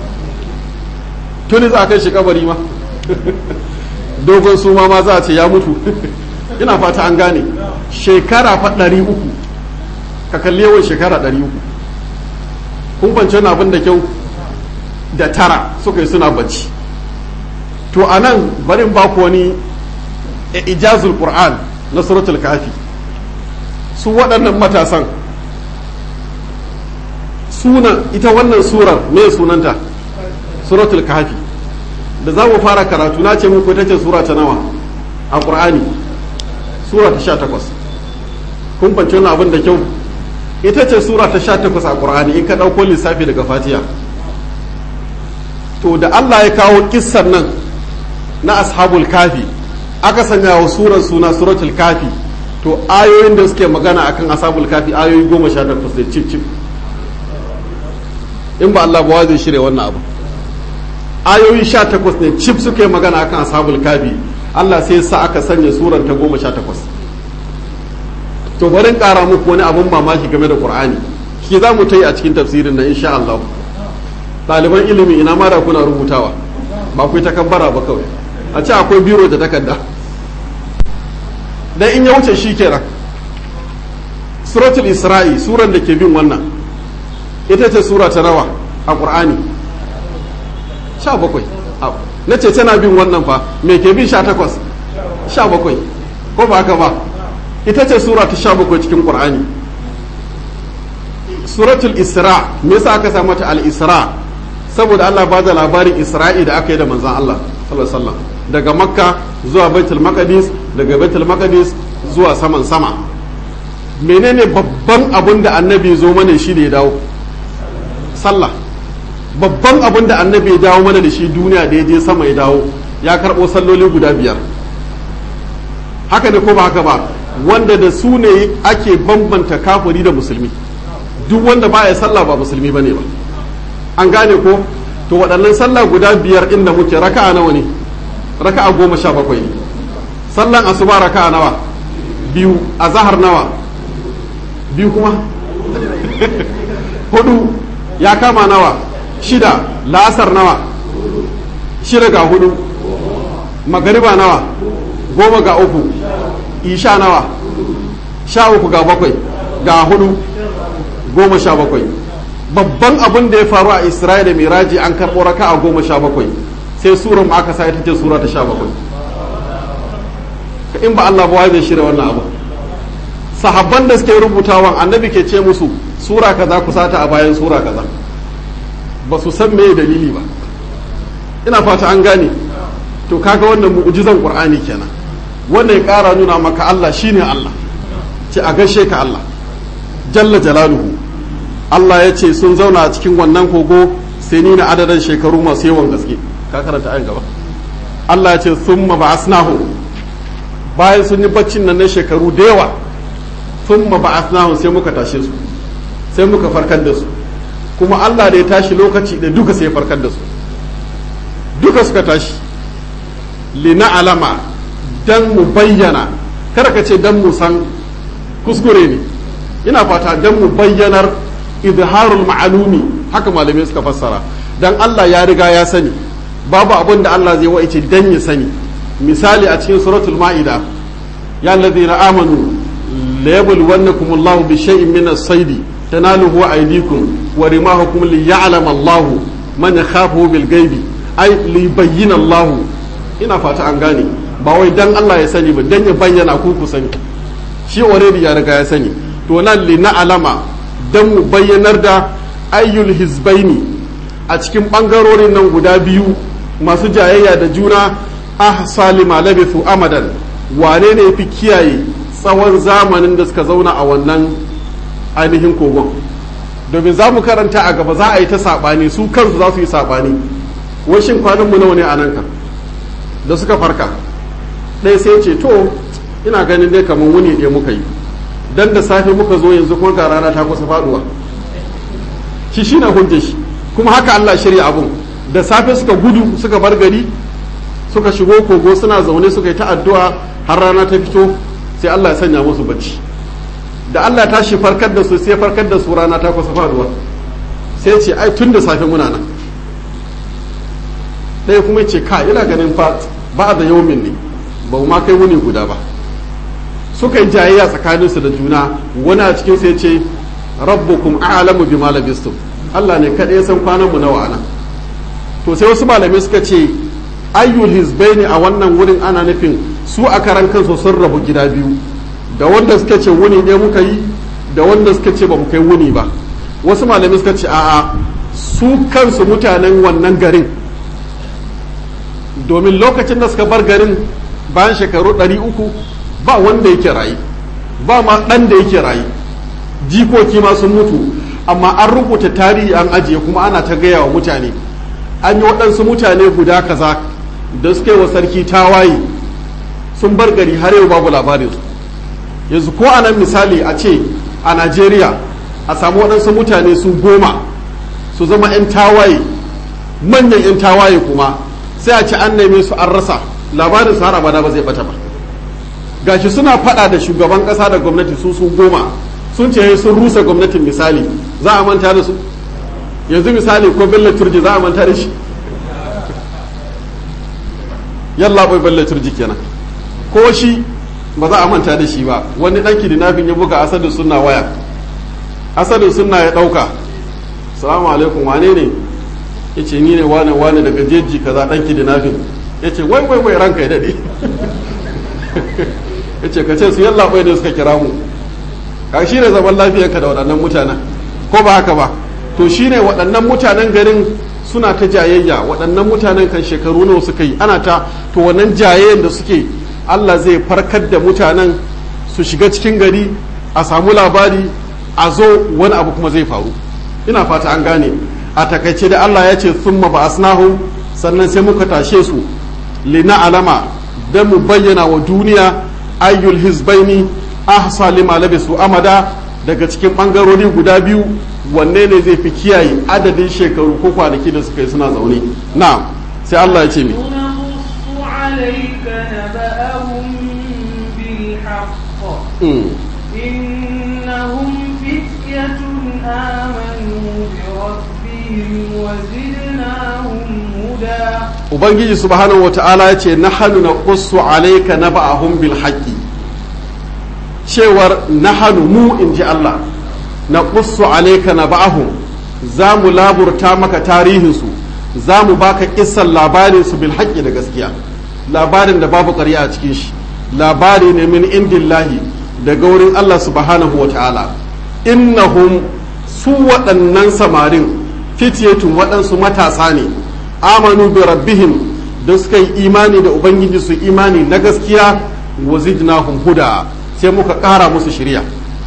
tuni za a kai shi kabari ma dogon suma ma za a ce ya mutu ina fata an gane shekara fa ɗari uku ka kalli yawan shekara ɗari uku kun fance na abin da kyau da tara suka yi suna bacci to a nan barin baku wani ijazul qur'an na suratul kafi su waɗannan matasan sunan ita wannan surar me sunanta suratul kafi da za mu fara karatu na ce muku ita ce sura ta nawa a ƙur'ani sura ta sha takwas kun fanci wani abin da kyau ita ce sura ta sha takwas a ƙur'ani in ka ɗauko lissafi daga fatiya to da allah ya kawo kissan nan na ashabul kafi aka sanya wa surar suna suratul kafi to ayoyin da suke magana akan ashabul kafi ayoyi goma sha takwas da cif cif in ba allah ba zai shirya wannan abu ayoyi sha takwas ne cif suka yi magana akan ashabul kafi Allah sai sa aka sanya surar ta goma sha takwas to barin ƙara muku wani abun mamaki game da qur'ani shi za mu ta yi a cikin tafsirin nan insha Allah ɗaliban ilimi ina ma da kuna rubutawa ba ku ta kabbara ba kawai a ce akwai biro da takarda dan in ya wuce shi kenan suratul isra'i suran da ke bin wannan ita ce sura ta nawa a qur'ani sha bakwai na ce tana bin wannan fa me ke bin sha takwas sha bakwai ko ba haka ba ita ce sura ta sha bakwai cikin qur'ani suratul isra me yasa aka samu ta al isra saboda Allah ba da labarin isra'i da aka yi da manzon Allah sallallahu alaihi wasallam daga makka zuwa baitul maqdis daga baitul maqdis zuwa saman sama menene babban abin da annabi zo mana shi da ya dawo sallah babban abin da annabi ya dawo mana da shi duniya da ya je sama ya dawo ya karɓo salloli guda biyar haka ne ko ba haka ba wanda da su ne ake bambanta kafiri da musulmi duk wanda baya sallah ba musulmi bane ba an gane ko to waɗannan sallah guda biyar inda muke raka'a nawa ne raka'a goma sha bakwai ne sallan asuba raka'a nawa biyu a zahar nawa biyu kuma hudu ya kama nawa shida la'asar nawa shida ga hudu magariba nawa goma ga uku isha nawa sha uku ga bakwai ga hudu goma sha bakwai babban abin da ya faru a isra'ila da miraji an karɓo raka a goma sha bakwai sai surar mu aka sa ita ce sura ta sha bakwai in ba Allah ba zai shirya wannan abu sahabban da suke rubutawan annabi ke ce musu sura kaza ku sata a bayan sura kaza ba su san me dalili ba ina fata an gane to kaga wannan mu'jizan qur'ani kenan wannan ya kara nuna maka Allah shine Allah ce a gaishe ka Allah jalla jalaluhu Allah ya ce sun zauna a cikin wannan kogo sai ni na adadin shekaru masu yawan gaske ka karanta ayin gaba Allah ya ce thumma ba'asnahu bayan sun yi baccin nan na shekaru da yawa thumma ba'asnahu sai muka tashe su sai muka farkar da su kuma Allah da ya tashi lokaci da duka sai ya farkar da su duka suka tashi lina alama dan mu bayyana kada ka ce dan mu san kuskure ne ina fata dan mu bayyanar izharul ma'alumi haka malamai suka fassara dan Allah ya riga ya sani babu abin da Allah zai waice dan ya sani misali a cikin suratul ma'ida ya allazina amanu la yabluwannakum Allahu bi shay'in min as-sayd tanaluhu aydikum wa rimahukum li ya'lam Allahu man yakhafu bil ghaibi ay li bayyana Allahu ina fata an gane ba wai dan Allah ya sani ba dan ya bayyana ku ku sani shi already ya riga ya sani to nan li na alama dan mu bayyanar da ayyul hizbaini a cikin bangarorin nan guda biyu masu jayayya da juna ahsa lima labithu amadan wane ne fi kiyaye tsawon zamanin da suka zauna a wannan ainihin kogon domin za mu karanta a gaba za a yi ta saɓani su kansu za su yi saɓani washin kwananmu nawa ne a nan ka da suka farka ɗaya sai ce to ina ganin dai kamar wuni ɗaya muka yi dan da safe muka zo yanzu kuma ga rana ta kusa faɗuwa shi shi na hujjar shi kuma haka Allah shirya abun da safe suka gudu suka bar gari suka shigo kogo suna zaune suka yi ta addu'a har rana ta fito sai Allah ya sanya musu bacci da Allah ta shi farkar da su sai farkar da su rana ta kusa faduwa sai ce ai tun da safe muna nan ɗaya kuma ce ka ina ganin fa ba da yaumin ne ba ma kai wuni guda ba suka yi jayayya tsakaninsu da juna wani a cikin sai ce rabbukum a'lamu bima labistum Allah ne kaɗai ya san kwanan mu nawa ana to sai wasu malamai suka ce ayyul hizbaini a wannan wurin ana nufin su a karan kansu sun rabu gida biyu da wanda suka ce wuni ne muka yi da wanda suka ce ba mu kai wuni ba wasu malamai suka ce a'a su kansu mutanen wannan garin domin lokacin da suka bar garin bayan shekaru ɗari uku ba wanda yake rayu ba ma ɗan da yake rayu jikoki ma sun mutu amma an rubuta tarihi an ajiye kuma ana ta gaya wa mutane an yi waɗansu mutane guda kaza da suka yi wa sarki tawaye sun bar gari har yau babu labarin su yanzu ko a nan misali a ce a najeriya a samu waɗansu mutane su goma su zama 'yan tawaye manyan 'yan tawaye kuma sai a ce an neme su an rasa labarin su har abada ba zai bata ba gashi suna faɗa da shugaban ƙasa da gwamnati su su goma sun ce sun rusa gwamnatin misali za a manta da su yanzu misali ko bello turji za a manta da shi yalla bai bello turji kenan ko shi ba za a manta da shi ba wani dan kidnapping ya buga asadin sunna waya asadin sunna ya dauka salamu alaikum wane ne yace ni ne wane wane daga jeji kaza dan kidnapping yace wai wai wai ranka ya dade yace ka ce su yalla bai da suka kira mu ka shi ne zaman lafiyarka da waɗannan mutanen ko ba haka ba to shi ne waɗannan mutanen garin suna ta jayayya waɗannan mutanen kan shekaru nawa suka yi ana ta to wannan jayayyan da suke Allah zai farkar da mutanen su shiga cikin gari a samu labari a zo wani abu kuma zai faru ina fata an gane a takaice da Allah ya ce summa ba asnahu sannan sai muka tashe su lina alama don mu bayyana wa duniya ayyul hizbaini ahsa lima labisu amada daga cikin bangarori guda biyu wanne ne zai fi kiyaye adadin shekaru ko kwanaki da suka yi suna zaune na sai Allah ya ce mi عليك نبأهم بالحق إنهم فتية آمنوا بربهم وزدناهم هدى ubangiji subhanahu wata'ala ya ce nahanu na qussu alayka naba'ahum bil haqqi cewar nahanu mu in ji Allah na qussu alayka naba'ahum za mu laburta maka tarihinsu za mu baka kissan labarinsu bil haƙƙi da gaskiya labarin da babu ƙarya a cikin shi labari ne min indillahi daga wurin Allah subhanahu wa ta'ala innahum su waɗannan samarin fitiyatun waɗansu matasa ne amanu bi rabbihim da suka yi imani da ubangiji su imani na gaskiya wa zidnahum huda sai muka ƙara musu shirya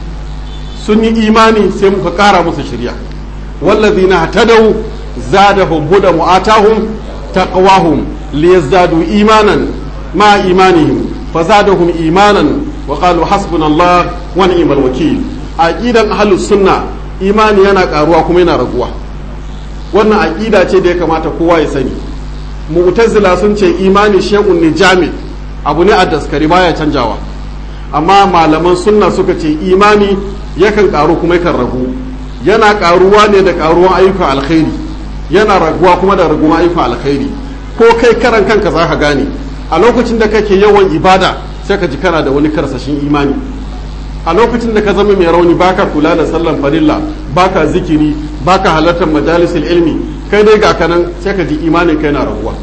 sun yi imani sai muka ƙara musu shirya wallazina hatadau zadahum huda mu'atahum taqwahum liyazdadu imanan ma imanihim fazadahum imanan wa qalu hasbunallah wa ni'mal wakil aqidan ahlus sunna imani yana karuwa kuma yana raguwa wannan aqida ce da ya kamata kowa ya sani mu'tazila sun ce imani shay'un ne jami abu ne a daskari baya canjawa amma malaman sunna suka ce imani yakan karu kuma yakan ragu yana karuwa ne da karuwan ayyukan alkhairi yana raguwa kuma da raguwan ayyukan alkhairi ko kai karan kanka za ka gane a lokacin da kake yawan ibada sai ka ji kana da wani karsashin imani a lokacin da ka zama mai rauni baka kula da sallan farilla baka zikiri baka halartar majalisul ilmi kai dai ga kanan sai ka ji imanin kai na raguwa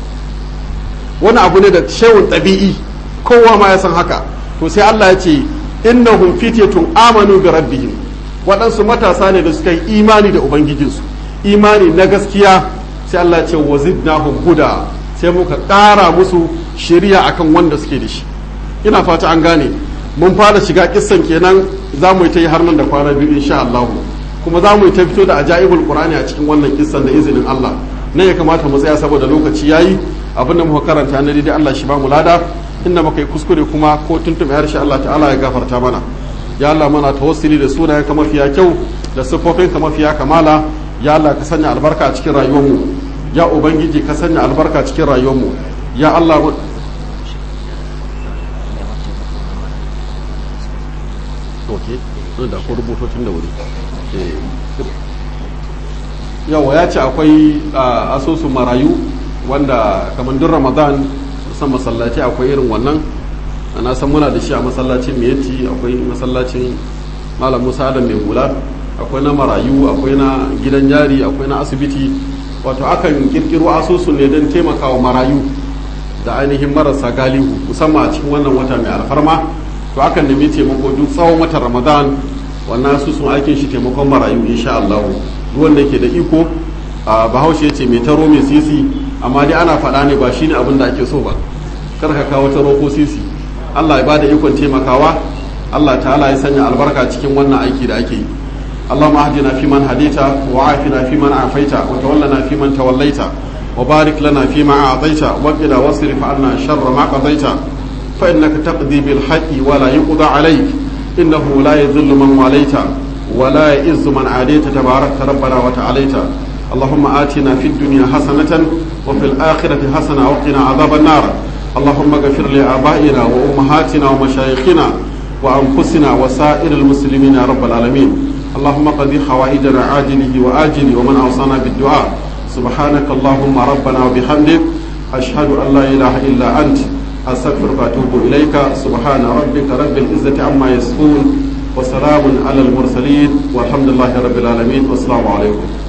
wani abu ne da shewun ɗabi'i kowa ma ya san haka to sai Allah ya ce innahum fityatun amanu bi rabbihim waɗansu matasa ne da suka yi imani da ubangijinsu imani na gaskiya sai Allah ya ce wazidnahum huda sai muka ƙara musu shiriya akan wanda suke da shi ina fata an gane mun fara shiga kissan kenan za mu yi ta yi har nan da kwana biyu insha Allah kuma za mu yi ta fito da ajaibul qur'ani a cikin wannan kissan da izinin Allah nan ya kamata mu tsaya saboda lokaci yayi abin da muka karanta na dai Allah shi ba mu lada inda muka yi kuskure kuma ko tuntuɓe harshe Allah ta'ala ya gafarta mana ya Allah mana tawassuli da sunayen ka mafiya kyau da siffofin ka mafiya kamala ya Allah ka sanya albarka a cikin rayuwarmu ya ubangiji ka sanya albarka cikin rayuwarmu ya Allah da ko rubutocin da wuri yawa ya ce akwai asusun marayu wanda kamar duk ramadan san masallaci akwai irin wannan na san muna da shi a masallacin miyati akwai masallacin malam musa adam mai hula akwai na marayu akwai na gidan yari akwai na asibiti wato akan kirkiro asusun ne don taimakawa marayu da ainihin marasa galihu musamman a cikin wannan wata mai alfarma to akan nemi taimako duk tsawon watan ramadan wannan asusun aikin shi taimakon marayu insha Allah duk wanda ke da iko a bahaushe ya ce mai taro mai sisi amma dai ana faɗa ne ba shine abin da ake so ba kar ka kawo taro ko sisi Allah ya bada ikon taimakawa Allah ta'ala ya sanya albarka cikin wannan aiki da ake yi اللهم اهدنا فيمن هديت وعافنا فيمن عافيت وتولنا فيمن توليت وبارك لنا فيما أعطيت وقنا واصرف عنا شر ما قضيت فإنك تقضي بالحق ولا يقضى عليك إنه لا يذل من واليت ولا يئز من عاديت تبارك ربنا وتعاليت اللهم آتنا في الدنيا حسنة وفي الآخرة حسنة وقنا عذاب النار اللهم اغفر لآبائنا وأمهاتنا ومشايخنا وأنفسنا وسائر المسلمين يا رب العالمين اللهم قضي حوائجنا عاجله وآجله ومن أوصانا بالدعاء سبحانك اللهم ربنا وبحمدك أشهد أن لا إله إلا أنت أستغفرك وأتوب إليك سبحان ربك رب العزة عما يصفون وسلام على المرسلين والحمد لله رب العالمين والسلام عليكم